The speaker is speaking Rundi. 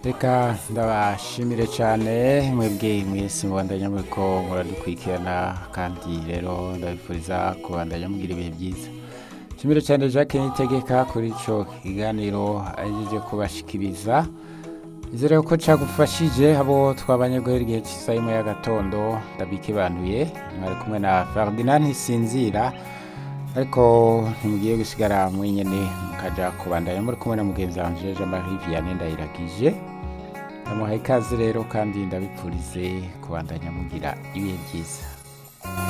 reka ndabashimire cyane mwebwe mwese mubandanya muriko muradukurikirana kandi rero ndabifuriza kubandanya mugira ibihe byiza shimire cyane jacques nitegeka kuri ico kiganiro ahejeje kubashikiriza izere ko cagufashije abo twabanye guhera igihe c'isaha imwe y'agatondo ndabikebanuye mwari kumwe na ferdinand ntisinzira ariko ntimugiye gusigara mwenyene mukaja kubandanya muri kumwe na mugenzi wanje jean marie vianney ndayiragije ndamuhaye ikaze rero kandi ndabipfurize kubandanya mugira ibihe byiza